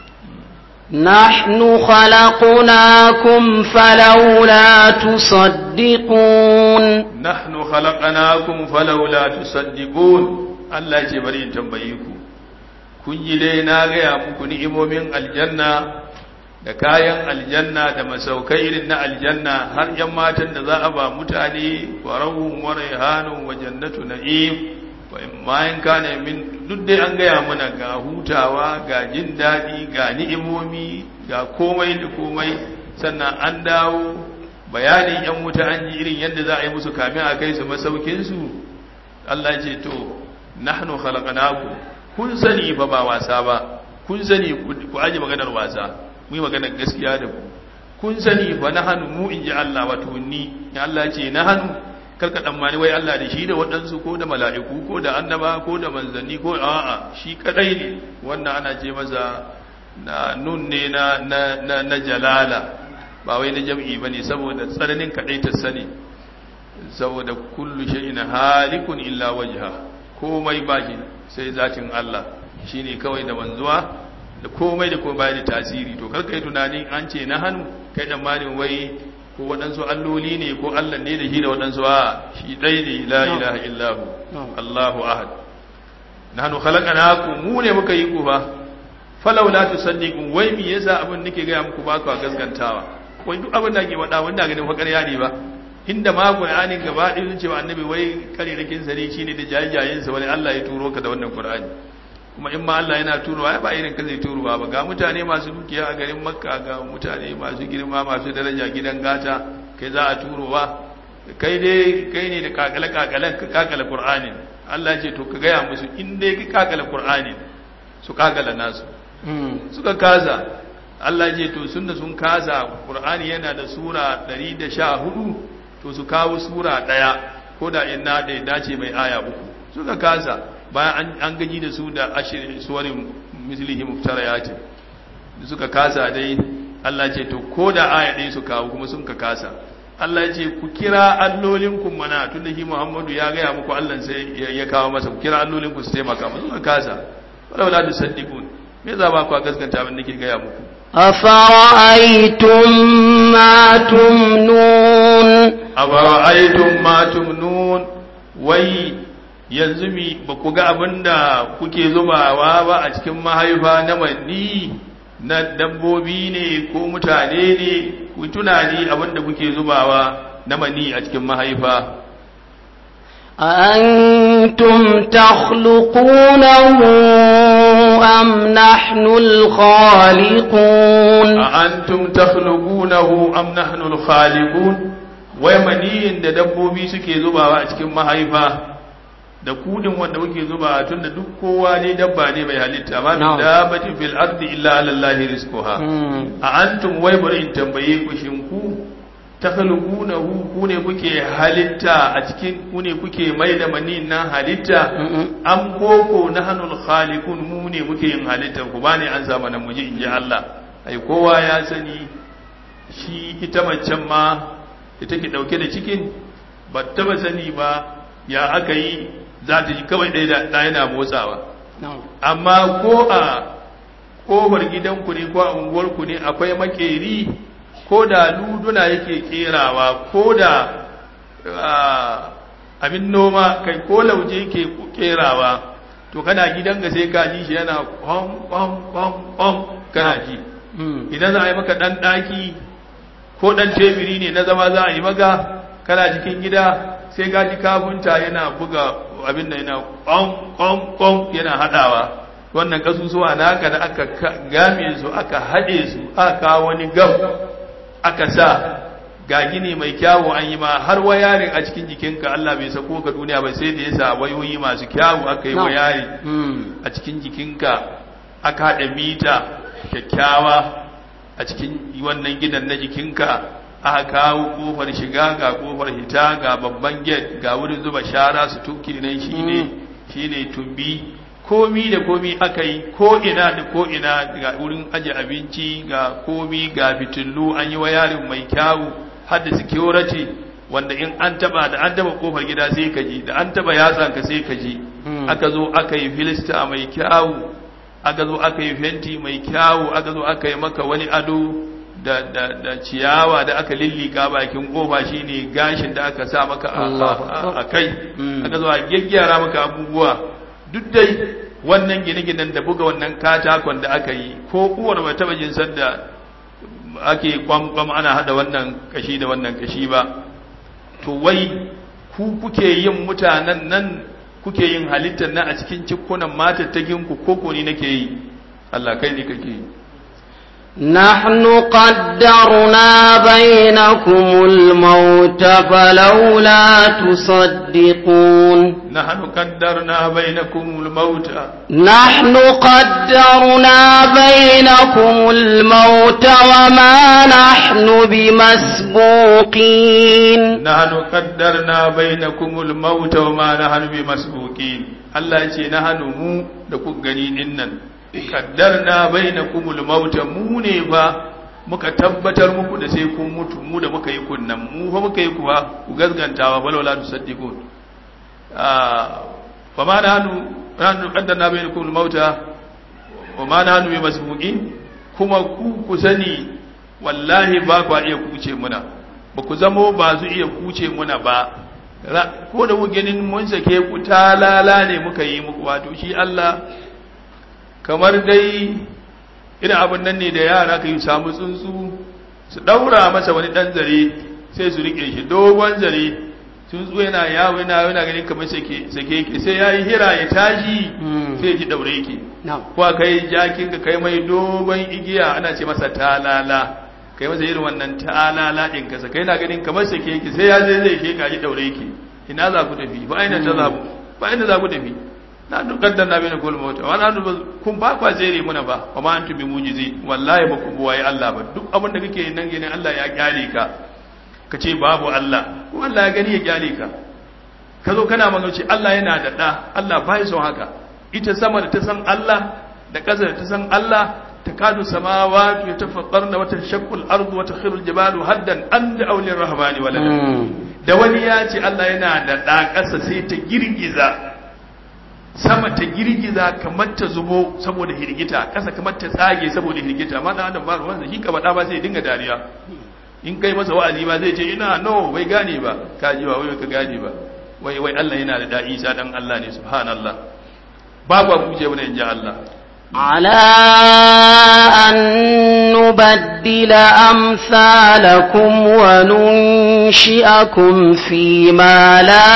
نحن خلقناكم فلولا تصدقون nahnu khalaqnakum falawla tusaddiqun Allah ya ce bari in tambaye ku kun ji dai na gaya muku ni'imomin aljanna da kayan aljanna da masaukai irin na aljanna har yan matan da za a ba mutane wa rawun wa rayhanun wa jannatu na'im wa bayan kana min duk dai an gaya mana ga hutawa ga jin daɗi ga ni'imomi ga komai da komai sannan an dawo bayanin yan wuta an ji irin yadda za a yi musu kamin a kai su masaukin su Allah ce to nahnu khalaqnakum kun sani fa ba wasa ba kun sani ku aje maganar wasa mu yi maganar gaskiya da ku kun sani fa nahnu mu inji Allah wato ni ya Allah ce nahnu karka tsammani wai Allah da shi da waɗansu ko da mala'iku ko da annaba ko da manzanni ko a'a shi kadai ne wannan ana ce masa na nun ne na na na, jalala ba wai na jam'i bane saboda tsananin kadai ta sani saboda kullu shay'in halikun illa wajha komai baki sai zatin Allah shine kawai da manzuwa da komai da komai bai da tasiri to karka yi tunani an ce na hannu kai tsammanin wai ko waɗansu alloli ne ko Allah ne da shi da waɗansu a shi ɗai ne la ilaha illahu Allahu ahad nahnu khalaqnakum mu ne muka yi ku fa falau la tusaddiqun wai me yasa abin nake ga muku ba ku gaskantawa wai duk abin da ke faɗa wanda ganin fa ƙarya ne ba inda ma Qur'anin gaba ɗaya sun ce wa annabi wai kare rakin sare shine da jajayen sa wani Allah ya turo ka da wannan Qur'ani kuma in ma Allah yana turowa ya ba irin ka zai turowa ba ga mutane masu dukiya a garin makka ga mutane masu girma masu daraja gidan gata kai za a turowa kai dai kai ne da kakale kakalen ka kakale qur'ani Allah ce to ka gaya musu in dai ka kakale qur'ani su kakala nasu suka kaza Allah ce to sunna sun kaza qur'ani yana da sura 114 to su kawo sura daya ko da inna da dace mai aya uku suka kaza bayan an gaji da su da ashirin suwarin mislihi muftarayati da suka kasa dai Allah ce to ko da aya ɗaya su kawo kuma sun ka kasa Allah ce ku kira allolin ku mana tunda shi Muhammadu ya gaya muku Allah sai ya kawo masa ku kira allolin ku su taimaka musu suka kasa wala wala tusaddiqun me za ba ku gaskanta abin nake gaya muku أفرأيتم ما تمنون أفرأيتم ما تمنون وي yanzu mi ba ku ga abin da kuke zubawa ba a cikin mahaifa na manni na dabbobi ne ko mutane ne ku tunani abin da kuke zubawa na manni a cikin mahaifa أأنتم تخلقونه أم نحن الخالقون أأنتم تخلقونه أم نحن الخالقون wai maniyin da dabbobi suke zubawa a cikin mahaifa da kudin wanda muke zuba tun da duk kowa ne dabba ne mai halitta ma min dabbatin fil ardi illa ala allahi rizquha a antum wai bari in tambaye ku shin ku takhluqunahu ku ne kuke halitta a cikin ku ne kuke mai da mani nan halitta am koko nahnul khaliqun mu ne muke yin halitta ku bani an zama nan muji inji Allah ai kowa ya sani shi ita macen ma ita ke dauke da cikin ba taba sani ba ya aka yi za ta ji kawai ɗaya da yana motsawa amma ko a ƙofar gidanku ne ko a unguwarku ne akwai makeri ko da luduna yake kerawa ko da abin noma kai ko lauje yake kerawa to kana gidanka sai ka ji shi yana kwam kwam kwam kwam kana ji idan za a yi maka ɗan ɗaki ko ɗan tebiri ne na zama za a yi maka kana cikin gida sai gaji kafunta yana buga abin da yana ƙwan yana haɗawa wannan ƙasusuwa na haka da aka game su aka haɗe su aka wani gam aka sa ga gini mai kyawu an yi ma har wayarin a cikin jikinka Allah bai sako ka duniya ba sai da ya sa wayoyi masu kyawu aka yi wayari a cikin jikinka aka haɗa mita kyakkyawa a cikin wannan gidan na jikinka aka kawo kofar shiga ga kofar hita ga babban gate ga wurin zuba shara su tuki nan shine shine tumbi komi da komi aka yi ko ina da ko ina ga wurin aje abinci ga komi ga fitillu an yi wayarin mai kyawu har da security wanda in an taba da an taba kofar gida sai ka ji da an taba yatsan ka sai ka ji aka zo aka yi filista mai kyawu aka zo aka yi fenti mai kyawu aka zo aka yi maka wani ado da, da, da ciyawa da aka lillika bakin kofa shine gashin da aka sa maka a kai aka zo a gyaggyara maka abubuwa duk dai wannan gine-ginen da buga wannan katakon da aka yi ko uwar ba taba jin sanda ake kwamkwam ana hada wannan kashi da wannan kashi ba to wai ku kuke yin mutanen nan kuke yin halittar nan a cikin cikunan matattakin ku koko ni nake yi Allah kai ne kake yi نحن قدرنا بينكم الموت فلولا تصدقون نحن قدرنا بينكم الموت نحن قدرنا بينكم الموت وما نحن بمسبوقين نحن قدرنا بينكم الموت وما نحن بمسبوقين Allah ya ce na hannu mu da ku gani dinnan kaddarna bainakumul mauta mu ne ba muka tabbatar muku da sai kun mutu mu da muka yi kunnan mu fa muka yi kuwa ku gazgantawa bal wala tusaddiqun ah fa ma nahnu nahnu qaddarna bainakumul mauta wa ma nahnu bimasbuqin kuma ku ku sani wallahi ba ku iya kuce muna ba ku zamo ba su iya kuce muna ba ko da mu ganin mun sake ku talala ne muka yi muku wato shi Allah kamar dai irin abin nan ne da yara ka yi samu tsuntsu su daura masa wani dan zare sai su rike shi dogon zare tsuntsu yana yawo yana yana ganin kamar sake sake yake sai yayi hira ya tashi sai ji daure yake ko kai jakin ka kai mai dogon igiya ana ce masa talala kai masa irin wannan talala din ka kai na ganin kamar sake yake sai ya zai zai ke ka ji daure yake ina za ku tafi ba ina ta zabu ba ina za ku tafi na dukkan na bane kul mota wala nu kun ba kwa zere muna ba wa ma antum bi mujizi wallahi ba ku buwaye Allah ba duk abin da kake nan gane Allah ya kyale ka ka ce babu Allah ko Allah ya gani ya kyale ka ka zo kana magana Allah yana da da Allah bai son haka ita sama da ta san Allah da ƙasa da ta san Allah takadu samawati yatafattarna wa tashaqqu al-ardu wa takhiru al-jibalu haddan an da'u lir-rahmani walada da wani ya ce Allah yana da da ƙasa sai ta girgiza sama ta girgiza kamar ta zubo saboda hirgita ƙasa kamar ta tsage saboda hirgita amma dan adam ba ruwan shi ka bada ba sai dinga dariya in kai masa wa'azi ba zai ce ina no bai gane ba ka ji ba wai ka gane ba wai wai Allah yana da da'i sa dan Allah ne subhanallah babu abu je wani inji Allah على أن نبدل أمثالكم وننشئكم فيما لا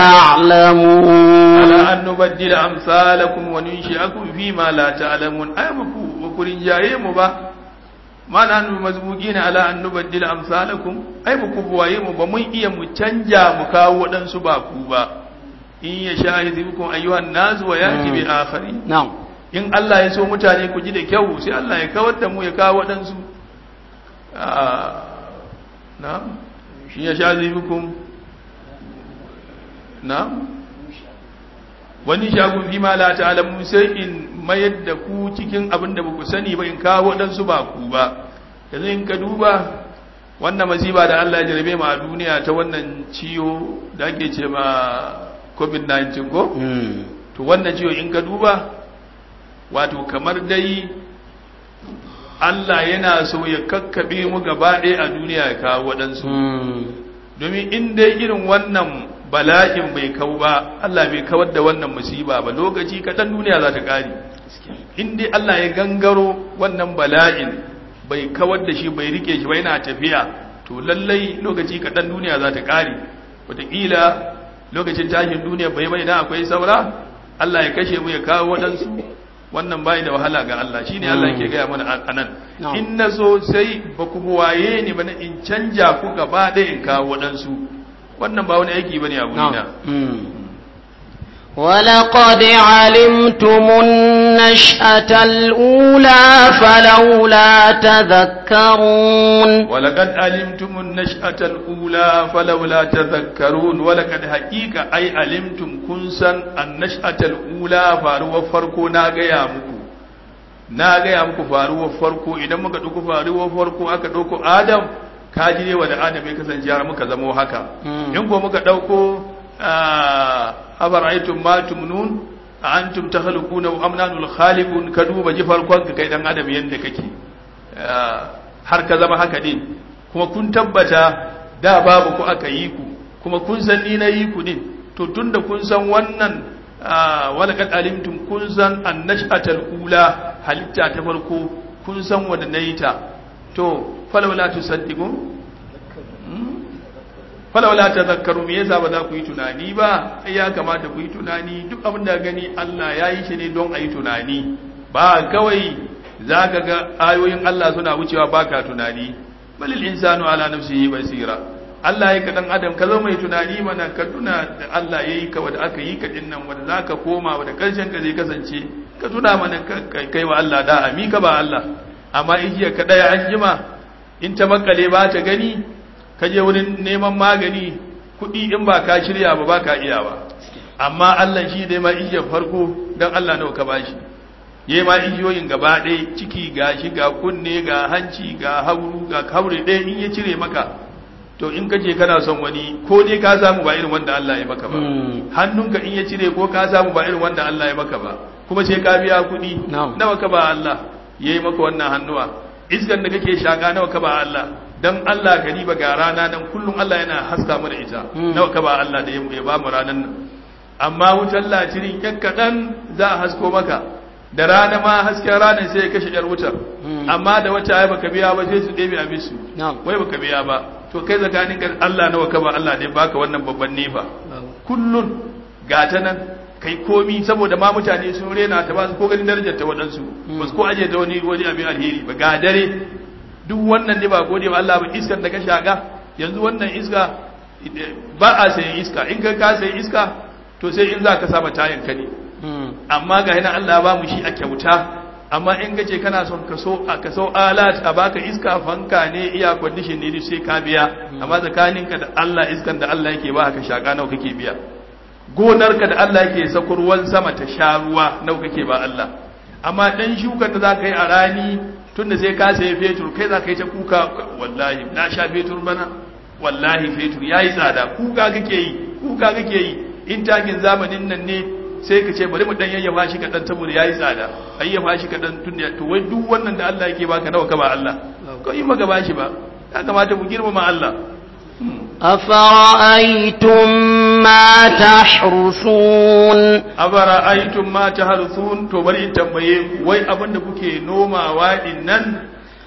تعلمون على أن نبدل أمثالكم وننشئكم فيما لا تعلمون أي مكو وكرين جاي مبا ما نحن مزبوقين على أن نبدل أمثالكم أي مكو بواي مبا من إيا متنجا مكاو ودن سباكو با إن يشاهد بكم أيها الناس ويأتي بآخرين نعم in Allah ya so mutane ku ji da kyau sai Allah ya kawar da mu ya kawo waɗansu na shi ya sha zibikun na wani shagun fi ma la ta'alamu sai in mayar da ku cikin abin da ku sani ba in kawo waɗansu ba ku ba yanzu in ka duba wannan masiba da Allah ya jarabe mu a duniya ta wannan ciwo da ake ce ma covid-19 ko to wannan ciwo in ka duba wato kamar dai Allah yana so ya kakkabe mu gaba ɗaya a duniya ya kawo waɗansu domin in dai irin wannan bala'in bai kawo ba Allah bai kawar da wannan musiba ba lokaci kaɗan duniya za ta ƙari in dai Allah ya gangaro wannan bala'in bai kawar da shi bai rike shi ba yana tafiya to lallai lokaci kaɗan duniya za ta ƙari wataƙila lokacin tashin duniya bai bai da akwai saura Allah ya kashe mu ya kawo waɗansu wannan bai da wahala ga Allah shine Allah yake gaya mana anan in nazo sai ba ku waye ni ba in canja ku gaba da in kawo wadansu wannan ba wani aiki bane a gurina ولقد علمتم النشأة الأولى فلولا تذكرون ولقد علمتم النشأة الأولى فلولا تذكرون ولقد حقيقة أي علمتم كنسا النشأة الأولى فاروا فرقو ناغيا مكو ناغيا مكو فاروا فرقو إذا مكا دوكو فاروا فرقو أكا دوكو آدم kaji ne wanda adam ya kasance har muka zamo haka in ko muka dauko afara'aytum ma tumnun antum takhluquna am nahnu al-khaliqun ka duba ji farkon ka kai dan adam yanda kake har ka zama haka din kuma kun tabbata da babu ku aka yi ku kuma kun san ni na yi ku din to tunda kun san wannan walaqad alimtum kun san annashatal ula halitta ta farko kun san wanda nayi ta to falawla tusaddiqun falawla tadhakkaru me yasa ba za ku yi tunani ba ai ya kamata ku yi tunani duk abin da gani Allah ya yi shi ne don a yi tunani ba kawai za ka ga ayoyin Allah suna wucewa baka tunani balil insanu ala nafsihi basira Allah ya ka dan adam ka zama mai tunani mana ka tuna da Allah ya yi ka wanda aka yi ka dinnan wanda za ka koma wanda karshen ka zai kasance ka tuna mana kai wa Allah da ami ka ba Allah amma igiya ka daya an jima in ta makale ba ta gani ka je wurin neman magani kuɗi in ba ka shirya ba ba ka iya ba amma Allah shi dai ma igiyar farko dan Allah nawa ka bashi ya ma igiyoyin gaba ɗaya ciki ga shi ga kunne ga hanci ga hauru ga haure ɗaya in ya cire maka to in ka je kana son wani ko dai ka samu ba irin wanda Allah ya maka ba hannunka in ya cire ko ka samu ba irin wanda Allah ya maka ba kuma sai ka biya kuɗi nawa ka ba Allah ya yi maka wannan hannuwa iskan da kake shaka nawa ka ba Allah dan Allah ka riba ga rana dan kullum Allah yana haska mu da ita nawa ka ba Allah da ya ba mu ranan nan amma wutar latirin yan kaɗan za a hasko maka da rana ma hasken ranar sai ya kashe yar wutar amma da wata ai baka biya ba sai su ɗebe a bisu wai baka biya ba to kai tsakanin ka Allah nawa ka ba Allah ne baka wannan babban nefa kullun gata nan kai komi saboda ma mutane sun rena ta ba su ko ganin darajar ta waɗansu ba su ko aje ta wani wani abin alheri ba ga dare duk wannan ne ba gode wa Allah ba iskar da ka shaka yanzu wannan iska ba a sayan iska in ka ka sayi iska to sai in za ka saba tayan ka ne amma ga yana Allah ba mu shi a kyauta amma in gace kana son ka so a ka so alat a baka iska fanka ne iya condition ne sai ka biya amma tsakaninka da Allah iskan da Allah yake ba ka shaka nawa kake biya gonarka da Allah yake sako ruwan sama ta sha ruwa nawa kake ba Allah amma dan shukan da za ka yi a rani tunda sai ka sayi fetur kai za ka yi ta kuka wallahi na sha fetur bana wallahi fetur yayi tsada kuka kake yi kuka kake yi in takin zamanin nan ne sai ka ce bari mu dan yayyafa shi kadan saboda yayi tsada ayyafa shi kadan tun da to wai duk wannan da Allah yake baka nawa ka ba Allah ko in maka bashi ba ya kamata mu girmama Allah أفرأيتم ما تحرثون أفرأيتم ما تحرثون to bari in tambaye wai abin da kuke nomawa din nan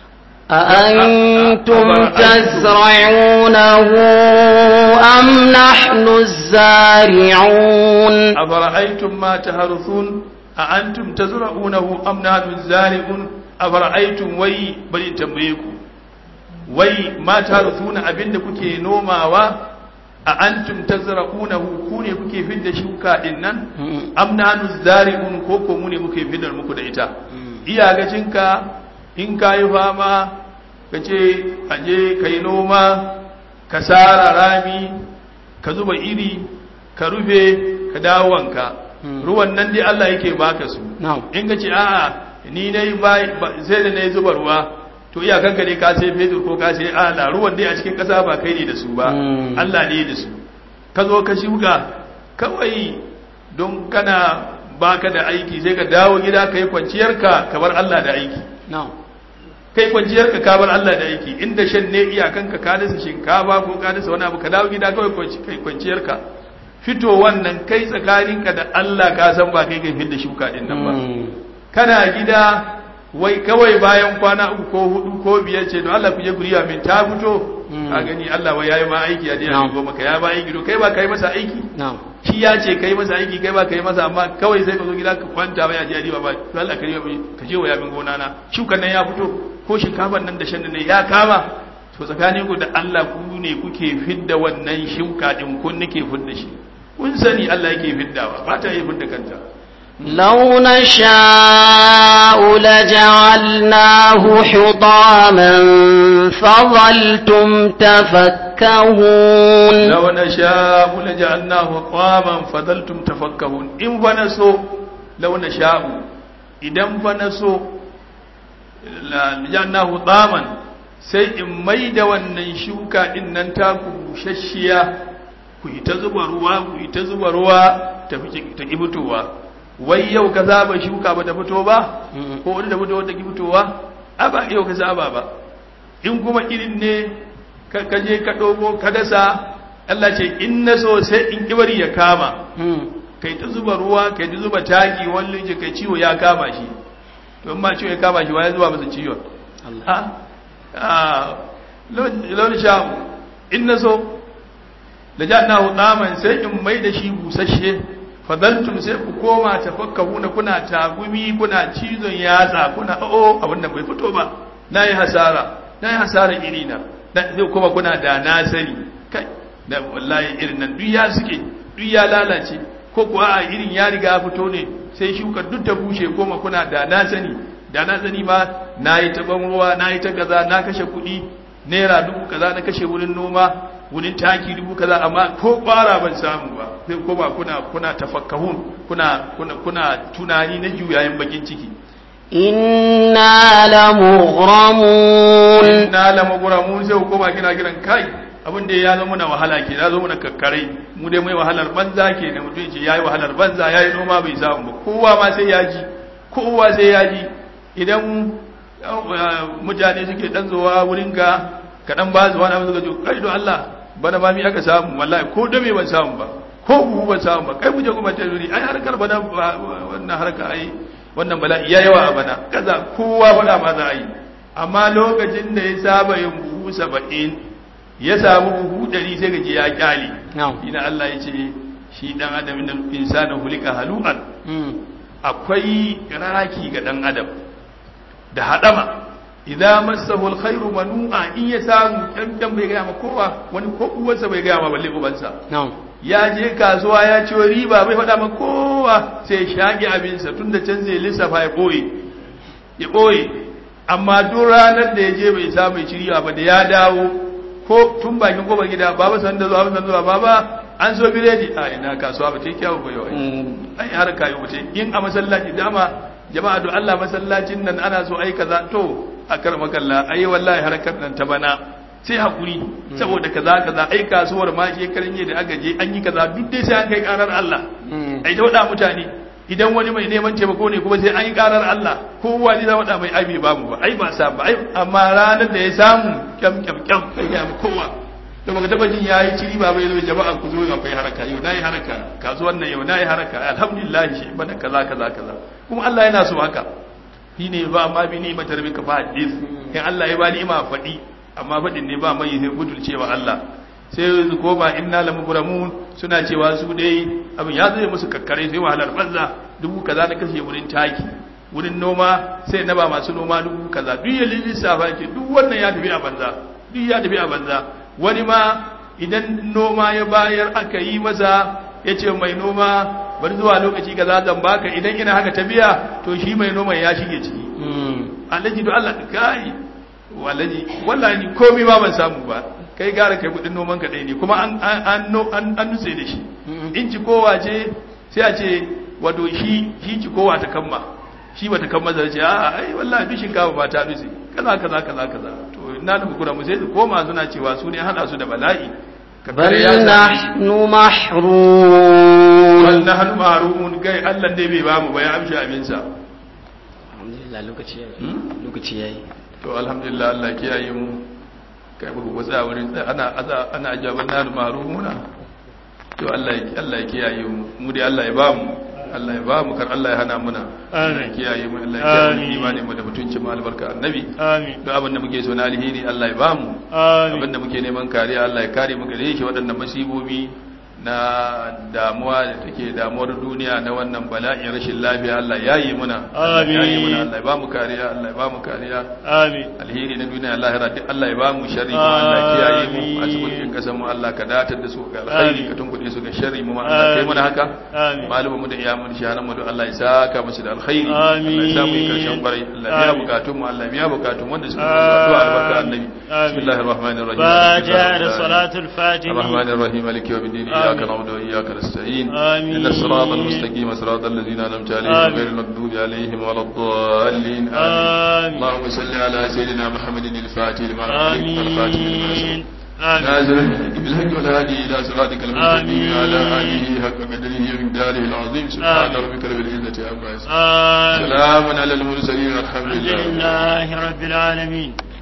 أأنتم تزرعونه أم نحن الزارعون أفرأيتم ما تحرثون أأنتم تزرعونه أم نحن الزارعون أفرأيتم وي بل تنبيكم وي ما تحرثون أبن كوكي نوماوا أأنتم تزرعونه كوني كوكي فد شوكا إنن أم نحن الزارعون كوكو موني كوكي فد المكودة iya gacinka in ka yi fama ka ce aje ka yi noma ka tsara rami ka zuba iri ka rufe ka dawo wanka ruwan nan dai Allah yake baka su in ka ce a'a ni dai sai da na yi zuba ruwa to iyakanka ne ka sai fetur ko ka sai ala ruwan dai a cikin ƙasa ba kai ne da su ba Allah ne da su ka zo ka shuka kawai don kana baka da aiki sai ka dawo gida ka yi kwanciyarka ka bar Allah da aiki kai kwanciyarka ka bar Allah da aiki inda shan ne iyakanka ka dasa shinkafa ko ka dasa wani abu ka dawo gida kawai kai kwanciyarka fito wannan kai tsakaninka da Allah ka san ba kai kai fidda shuka din nan ba kana gida wai kawai bayan kwana uku ko hudu ko biyar ce don Allah ku je guriya min ta fito ka gani Allah wai yayi ma aiki a dina go maka ya ba aiki to kai ba kai masa aiki shi ya ce kai masa aiki kai ba kai masa amma kawai sai ka zo gida ka kwanta ba ya ji ba to Allah ka ka je wa yamin gona na shukan nan ya fito ko shinkafan nan da shan nan ya kama to tsakanin ku da Allah ku ne kuke fidda wannan shuka din kun nake fidda shi kun sani Allah yake fiddawa ba ta yi fidda kanta لو نشاء لجعلناه حطاما فظلتم تفكهون لو نشاء لجعلناه حطاما فظلتم تفكهون إن فنسو لو نشاء إذا فنسو لجعلناه حطاما sai in mai da wannan shuka din nan ta ku bushashiya ku yi ta zuba ruwa ku yi ta zuba ruwa ta ki fitowa wai yau ka zaba shuka ba ta fito ba ko wani da fito wata ki fitowa a ba yau ka zaba ba in kuma irin ne ka je ka dogo ka dasa Allah ce in na so sai in kibari ya kama kai ta zuba ruwa kai ta zuba taki wani kai ciwo ya kama shi to in ma ciwo ya kama shi waye zuba masa ciwon launi sha'u in na so da jannahu daman sai in mai da shi busasshe fadaltum sai ku koma tafakkahuna kuna tagumi kuna cizon yatsa kuna o abin da bai fito ba nayi hasara nayi hasara irina sai kuma kuna da na sani kai da wallahi irin nan duk ya suke duk ya lalace ko kuwa a irin ya riga fito ne sai shuka duk ta bushe koma kuna da na sani da na sani ma nayi ta ban ruwa nayi ta kaza na kashe kuɗi naira dubu kaza na kashe wurin noma wurin taki dubu kaza amma ko kwara ban samu ba sai koma kuna kuna tafakkahun kuna kuna kuna tunani na juyayen bakin ciki inna lamughramun inna lamughramun sai koma kina kiran kai abin da ya zama na wahala ke ya zama na kakkarai mu dai mai wahalar banza ke ne mutum ce yayi wahalar banza yayi noma bai samu ba kowa ma sai ya ji kowa sai ya ji idan mutane suke dan zuwa wurin ka ka dan ba su wani abu suka ce kai don Allah bana ma mi aka samu wallahi ko dame ban samu ba ko buhu ban samu ba kai mu je kuma ta zuri ai harkar bana wannan harka ai wannan bala'i ya yawa a bana kaza kowa faɗa ma za a yi amma lokacin da ya saba yin buhu saba'in ya samu buhu ɗari sai gaji ya kyale ina Allah ya ce shi dan adam nan insana hulika halu'an akwai raki ga dan adam da hadama idan masahu alkhairu manu'a in ya samu dan bai ga ma kowa wani ko uwarsa bai ga ma balle ubansa ya je kasuwa ya ci riba bai faɗa ma kowa sai ya shage abinsa tunda can zai lissafa ya boye ya boye amma duk ranar da ya je bai samu ya ci riba ba da ya dawo ko tun bakin kofar gida baba san da zuwa san zuwa baba an so biredi a ina kasuwa ba ta yi kyawu ba yau ai har kayi wuce in a masallaci dama jama'a do Allah masallacin nan ana so ai kaza to a kar makalla ai wallahi harkar nan ta bana sai hakuri saboda kaza kaza ai kasuwar ma shekaran da aka je an yi kaza duk dai sai an kai karar Allah ai ta wada mutane idan wani mai neman taimako ne kuma sai an yi karar Allah kowa ne za wada mai aibi ba mu ba ai ba sa ba ai amma ranar da ya samu kyam kyam kyam kai ya mu kowa da baka taba jin yayi ciri ba bai zo jama'a ku zo akwai haraka yau nayi haraka kasuwar nan yau nayi haraka alhamdulillah shi bana kaza kaza kaza kuma Allah yana so haka shi ne ba amma bi ni matar bika fa hadis in Allah ya ba ni ma faɗi amma faɗin ne ba mai sai butulcewa Allah sai su koma inna lamugramun suna cewa su dai abin ya zai musu kakkare sai wahalar banza dubu kaza na kashe wurin taki wurin noma sai na ba masu noma dubu kaza duk ya lissafa ke duk wannan ya tafi a banza duk ya tafi a banza wani ma idan noma ya bayar aka yi masa ya ce mai noma bari zuwa lokaci kaza zan baka idan ina haka ta biya to shi mai noman ya shige ciki alhaji do Allah kai wallahi wallahi ni komai ma ban samu ba kai gara kai kudin noman ka dai ne kuma an an an an nutse da shi in ci kowa ce sai a ce wato shi shi ci kowa ta kamma shi bata kamma zai ce a ai wallahi duk shinkafa ba ta nutse kaza kaza kaza kaza to ina da kura mu sai su koma suna cewa su ne hada su da bala'i bal nahnu mahrum bal nahnu mahrumun kai Allah dai bai ba mu ba ya amshi abin sa alhamdulillah lokaci yayi lokaci yayi to alhamdulillah Allah kiyaye mu kai ba ku tsaya wurin ana ana ajaban nahnu mahrumuna to Allah Allah ya kiyaye mu mu dai Allah ya ba mu Allah ya ba mu kar Allah ya hana muna Allah ya kiyaye mu Allah ya kiyaye mu imani mu da mutunci mu albarka annabi amin duk abin da muke so na alheri Allah ya ba mu amin abin da muke neman kariya Allah ya kare mu gare shi waɗannan masibobi na damuwa da take damuwar duniya na wannan bala'in rashin lafiya Allah ya yi muna Amin. ya yi muna Allah ya ba mu kariya Allah ya ba mu kariya amin alheri na duniya lahira duk Allah ya ba mu sharri kuma Allah ya kiyaye mu a cikin Amin. kasan mu Allah ka datar da su ga alheri Amin. ka tunkuɗe su ga sharri mu ma Allah kai mana haka amin malumin mu da iyamun shahanan mu duk Allah ya saka musu da alkhairi Allah ya sa mu yi karshen kwarai Allah ya biya Amin. bukatun mu Allah ya biya bukatun wanda suka yi addu'a albarka annabi Amin. bismillahir rahmanir rahim فاتحة صلاة الفاتحة الرحمن الرحيم مالك يوم الدين إياك نعبد وإياك نستعين آمين. إن الصراط المستقيم صراط الذين أنعمت عليهم آمين. غير المغضوب عليهم ولا الضالين آمين آمين. اللهم صل على سيدنا محمد الفاتح لما أغلق والخاتم لما سبق آمين آمين نازل الحق بالحق والهادي إلى صراطك المستقيم آمين. وعلى آله حق قدره ومقداره العظيم سبحان آمين. ربك رب العزة عما يصفون آمين سلام على المرسلين والحمد الحمد لله لله رب العالمين